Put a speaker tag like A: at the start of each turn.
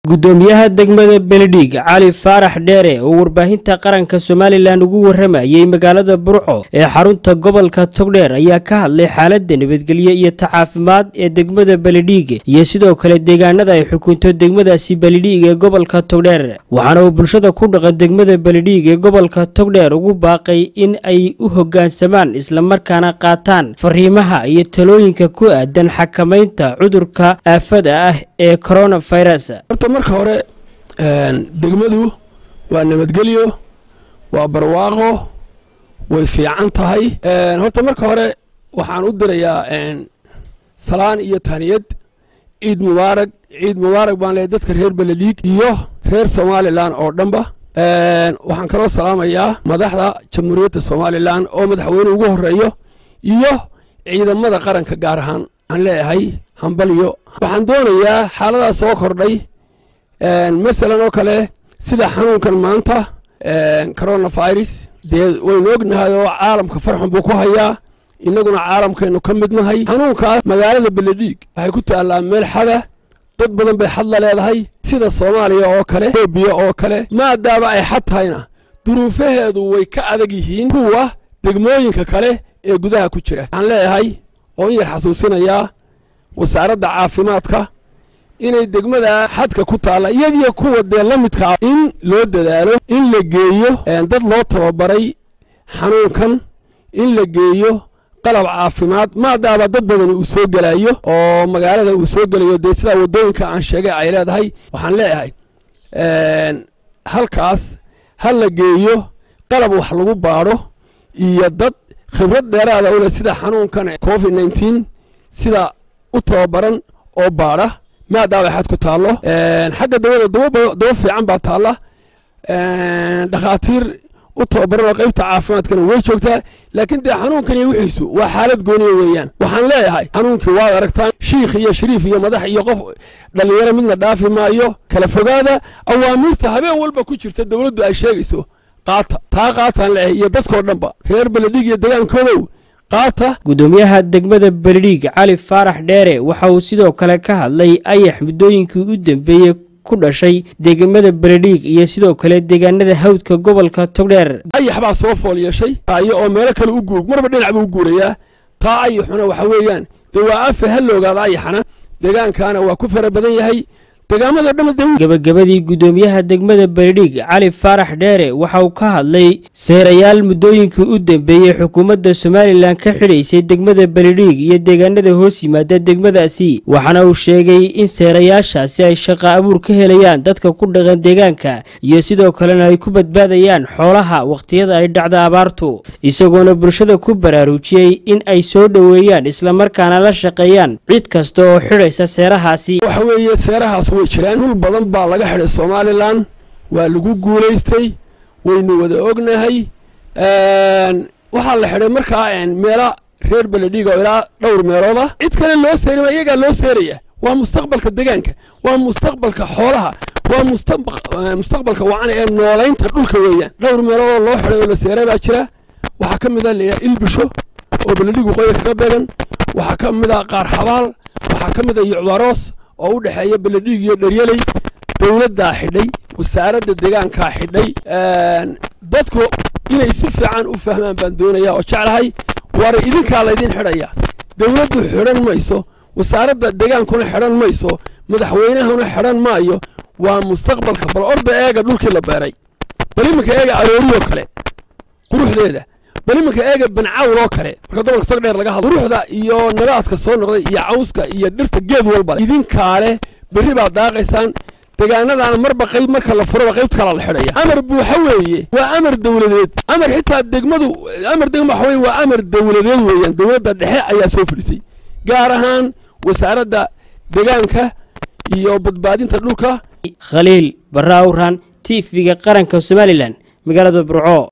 A: gudoomiyaha degmada beledhiig cali faarax dheere oo warbaahinta qaranka somalilan ugu waramayey magaalada burco ee xarunta gobolka togdheer ayaa ka hadlay xaalada nabadgelyo iyo tacaafimaad ee degmada beledhiig iyo sidoo kale deegaanada ay xukunto degmadaasi beledhiig ee gobolka togdheer waxaana uu bulshada ku dhaqan degmada beledhiig ee gobolka togdheer ugu baaqay in ay u hoggaansamaan islamarkaana qaataan fariimaha iyo talooyinka ku aadan xakamaynta cudurka aafada ah ee coronavirus
B: horta marka hore degmadu waa nabadgelyo waa barwaaqo way fiican tahay horta marka hore waxaan u dirayaa salaan iyo tahniyad ciid mubaarag ciid mubaarag baan leeyahy dadka reer beledhiig iyo reer somalilan oo dhanba waxaan kaloo salaamayaa madaxda jamhuuriyadda somalilan oo madaxweyne ugu horeeyo iyo ciidamada qaranka gaar ahaan aan leeyahay hambalyo waxaan doonayaa xaaladaas soo kordhay masalan oo kale sida xanuunkan maanta coronavirus dee waynu ognahay oo caalamka farxun buu ku hayaa innaguna caalamkaynu ka mid nahay xanuunkaas magaalada beledhiig waxay ku taallaa meel xada dad badan bay xadla leedahay sida soomaaliya oo kale etoobiya oo kale maadaama ay xad tahayna duruufaheedu way ka adag yihiin kuwa degmooyinka kale ee gudaha ku jira waxaan leeyahay oo in yar xasuusinayaa wasaaradda caafimaadka inay degmada xadka ku taalla iyadiyo kuwa dee la midkaa in loo dadaalo in la geeyo dad loo tababaray xanuunkan in la geeyo qalab caafimaad maadaama dad badan uu soo gelayo oo magaalada uu soo gelayo dee sidaa waddooyinka aan sheegay ay leedahay waxaan leeyahay halkaas ha la geeyo qalab wax lagu baadho iyo dad khibrad dheeraada u leh sida xanuunkan covid nneteen sida u tababaran oo baadha maadaama xad ku taallo xagga dawada daba fiican baa taalla dhakhaatiir u tababaran oo qaybta caafimaadkana way joogtaa laakiin dee xanuunkan iyo wixiisu waa xaalad gooniya weeyaan waxaan leeyahay xanuunkii waad aragtaan shiikh iyo shariif iyo madax iyo qof dhallinyaro midna dhaafi maayo kala fogaada awaamiirta habeen walba ku jirta dowladdu ay sheegayso qaata taa qaataan leeyahay iyo dadkoo dhanba reer beledhig iyo degaankoodow
A: gudoomiyaha degmada beledhiig cali faarax dheere waxa uu sidoo kale ka hadlay ayax muddooyinkii u dambeeyey ku dhashay degmada beledhiig iyo sidoo kale deegaanada hawdka gobolka togdheer
B: ayax baa soo fool yeeshay ayo oo meelo kale u guur marba dhinac buu u guurayaa taa ayaxuna waxa weeyaan dee waa afe ha la ogaada ayaxana deegaankaana waa ku fara badan yahay
A: gabagabadii gudoomiyaha degmada beledhiig cali faarax dheere waxa uu ka hadlay seerayaal muddooyinkii u dambeeyey xukuumadda somalilan ka xidhaysay degmada beledhiig iyo deegaanada hoos yimaada degmadaasi waxaana uu sheegay in seerayaashaasi ay shaqa abuur ka helayaan dadka ku dhaqan deegaanka iyo sidoo kalena ay ku badbaadayaan xoolaha wakhtiyada ay dhacda abaartu isagoona bulshada ku baraarujiyey in ay soo dhoweeyaan islamarkaana la shaqeeyaan cid kasta oo xidhaysa seerahaasi
B: way jiraan dhul badan baa laga xidhay somalilan waa lagu guulaystay waynu wada ognahay waxaa la xidhay markaa meela reer beledhiig oo ilaa dhowr meelood ah cid kale loo seerima iyagaa loo seeraya waa mustaqbalka degaanka waa mustaqbalka xoolaha waa mustaqbalka wacan ee noolaynta dhulka weeyaan dhowr meeloodoo loo xidhay oo la seeray baa jira waxaa ka mid a layaa ilbisho oo beledhiig waqooyi kaga beegan waxaa ka mid a qaar xabaal waxaa ka mid a yucdaroos oo u dhexeeya beledhiig iyo dheryaley dowladdaa xidhay wasaaradda deegaankaa xidhay dadku inay si fiican u fahmaan baan doonayaa oo jeclahay war idinkaa laydin xidhaya dowladdu xidhan mayso wasaaradda deegaankuna xidhan mayso madaxweynahuna xidhan maayo waa mustaqbalka bal orda eega dhulkii la beeray bal iminka eega arooriyoo kale quruxdeeda bal iminka eega bancawl oo kale marka gobolka togdheer laga hadlo quruxda iyo nabaadka soo noqday iyo cawska iyo dhirta geed walba idinkaale berri baad daaqaysaan deegaanadaana marba qayb marka la furaba qaybt kalaa la xidhaya amar buuxa weeye waa amar dowladeed amar xitaa degmadu amar degma waxa weye waa amar dowladeed weeyaan dowladda dhexe ayaa soo fadhisay gaar ahaan wasaaradda deegaanka iyo badbaadinta dhulka
A: khaliil barra awran t v-ga qaranka somalilan magaalada burco